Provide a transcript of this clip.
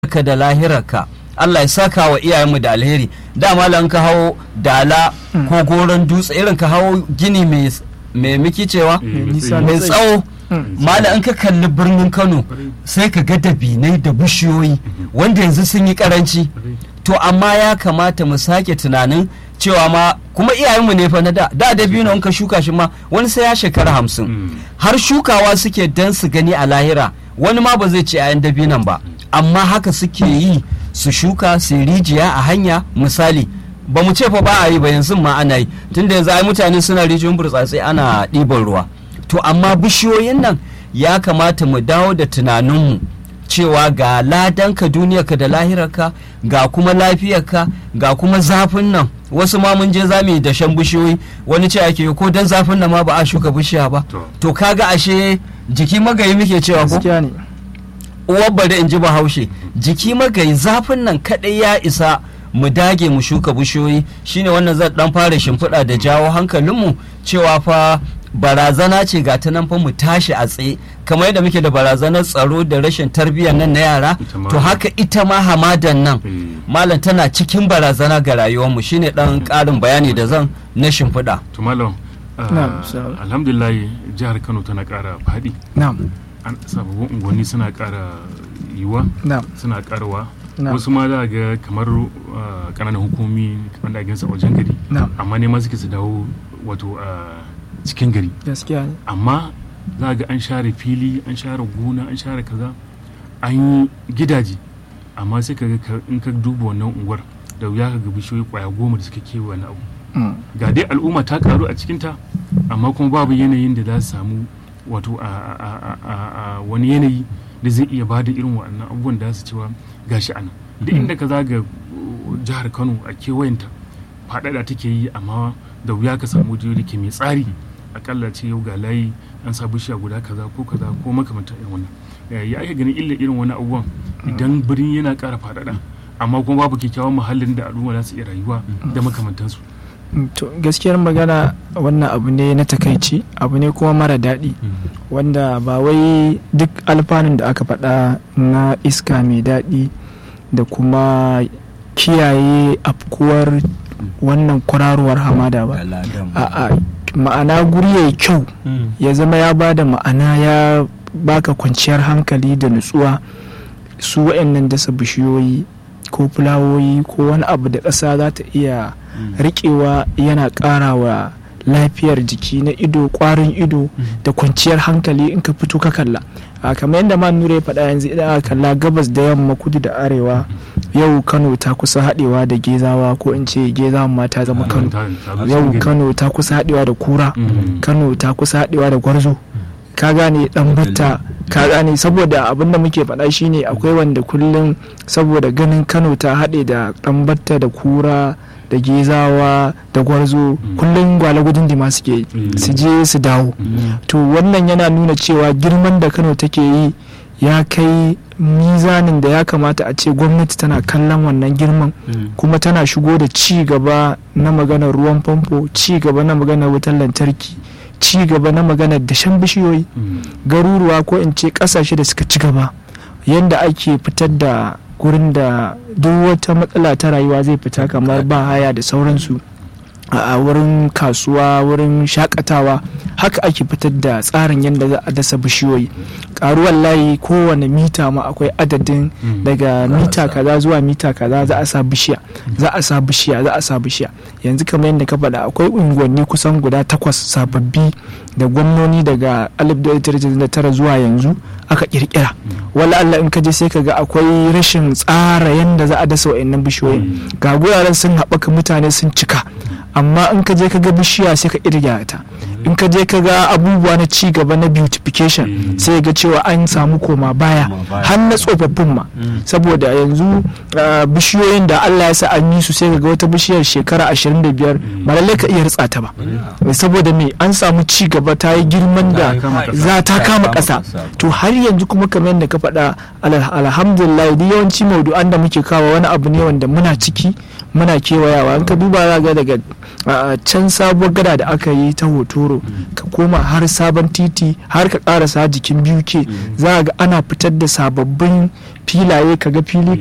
ka da lahirarka Allah ya saka wa iyayenmu da alheri dama lan ka hawo dala ko goron dutse irin ka hawo gini mai miki cewa mai tsawo mala in ka kalli birnin Kano sai ka ga dabinai da bishiyoyi wanda yanzu sun yi karanci to amma ya kamata mu sake tunanin cewa ma kuma iyayenmu ne fa na da da dabino in ka shuka shi ma wani sai ya shekara hamsin har shukawa suke dan su gani a lahira wani ma ba zai ci 'ya'yan dabinan ba amma haka suke yi su shuka su rijiya a hanya misali ba mu ce fa ba a yi ba yanzu ma ana yi tunda yanzu ai mutane suna rijiyoyin burtsatse ana ɗiban ruwa to amma bishiyoyin nan ya kamata mu dawo da tunaninmu cewa ga ladanka duniyarka da lahirarka ga kuma lafiyarka ga kuma zafin nan wasu ma mun je zamu yi dashen bishiyoyi wani ce ake ko dan zafin nan ma ba a shuka bishiya ba to kaga ashe jiki magayi muke cewa ko uwar bari in ji bahaushe jiki magayi zafin nan kadai ya isa mu dage mu shuka bishiyoyi shine wannan zan dan fara shimfiɗa da jawo hankalinmu cewa fa barazana ce ga ta nan fa mu tashi a tsaye kamar yadda muke da barazanar tsaro da rashin tarbiyyar nan na yara to haka ita ma hamadan nan malam tana cikin barazana ga rayuwarmu shine dan karin bayani da zan na shimfiɗa to malam alhamdulillah jihar kano tana ƙara faɗi sababbin unguwanni suna ƙara yiwa suna ƙarawa wasu ma za ga kamar ƙananan hukumi wanda a ginsa wajen gari amma ne ma suke su dawo wato cikin gari amma za ga an share fili an share gona an share kaza an yi gidaje amma sai ka ga in ka duba wannan unguwar da wuya ka ga bishiyoyi kwaya goma da suka kewa wani abu ga dai al'umma ta karu a cikinta amma kuma babu yanayin da za su samu wato a wani yanayi da zai iya ba da irin waɗannan abubuwan da su cewa gashi anan da inda ka zaga jihar kano a kewayenta faɗaɗa take yi amma da wuya ka samu da ke mai tsari akalla ce yau ga layi an sa bishiya guda kaza ko kaza ko makamantar irin wannan ya ake ganin illa irin wani abubuwan idan birni yana ƙara faɗaɗa amma kuma babu kyakkyawan muhallin da al'umma za su iya rayuwa da makamantansu to gaskiyar magana wannan abu ne na takaici abu ne kuma mara daɗi wanda ba wai duk alfanun da aka faɗa na iska mai daɗi da kuma kiyaye afkuwar wannan kwararowar hamada ba a'a ma'ana guri ya kyau ya zama ya ba da ma'ana ya baka kwanciyar hankali da nutsuwa su wa'annan dasa bishiyoyi ko fulawoyi ko wani abu da ƙasa za ta iya riƙewa yana ƙara wa lafiyar jiki na ido ƙwarin ido da kwanciyar hankali in ka fito ka kalla kamar yadda ma nura ya faɗa yanzu idan aka kalla gabas da yamma kudu da arewa yau kano ta kusa haɗewa da gezawa ko in ce gezawa ma ta zama kano yau kano ta kusa haɗewa da kura kano ta kusa haɗewa da gwarzo ka gane dan batta ka gane saboda abin da muke faɗa shine akwai wanda kullum saboda ganin kano ta haɗe da dan batta da kura da gezawa da gwarzo kullum gwale gudun da suke su je su dawo to wannan yana nuna cewa girman da kano take yi ya kai mizanin da ya kamata a ce gwamnati tana kallon wannan girman kuma tana shigo da ci gaba na maganar ruwan famfo ci gaba na maganar wutar lantarki ci gaba na maganar dashen bishiyoyi garuruwa ko in ce kasashe da suka ci gaba yadda ake fitar da gurin da duk wata matsala ta rayuwa zai fita kamar ba haya da sauransu a wurin kasuwa wurin shakatawa haka ake fitar da tsarin yadda za a dasa bishiyoyi karuwar layi kowane mita ma akwai adadin daga mita kaza zuwa mita kaza za a sa bishiya za a sa bishiya za a sa bishiya yanzu kamar yadda ka faɗa akwai unguwanni kusan guda takwas sababbi da gwamnoni daga 1999 zuwa yanzu aka kirkira wala Allah in ka je sai ka ga akwai rashin tsara yadda za a dasa wa'annan bishiyoyi ga guraren sun haɓaka mutane sun cika amma in ka je ka ga bishiya sai ka irga ta in ka je ka ga abubuwa na ci gaba na beautification sai ga cewa an samu koma baya har na tsofaffin ma saboda yanzu bishiyoyin da Allah ya sa an yi su sai ga wata bishiyar shekara 25 ba lallai ka iya ritsa ta ba saboda me an samu ci gaba ta yi girman da za ta kama ƙasa to har yanzu kuma kamar yadda ka faɗa alhamdulillah yawanci maudu'an da muke kawo wani abu ne wanda muna ciki muna kewayawa in ka duba za ga daga can sabuwar gada da aka yi ta hotoro ka koma har sabon titi har ka karasa jikin biyu ke za ga ana fitar da sababbin filaye ka ga fili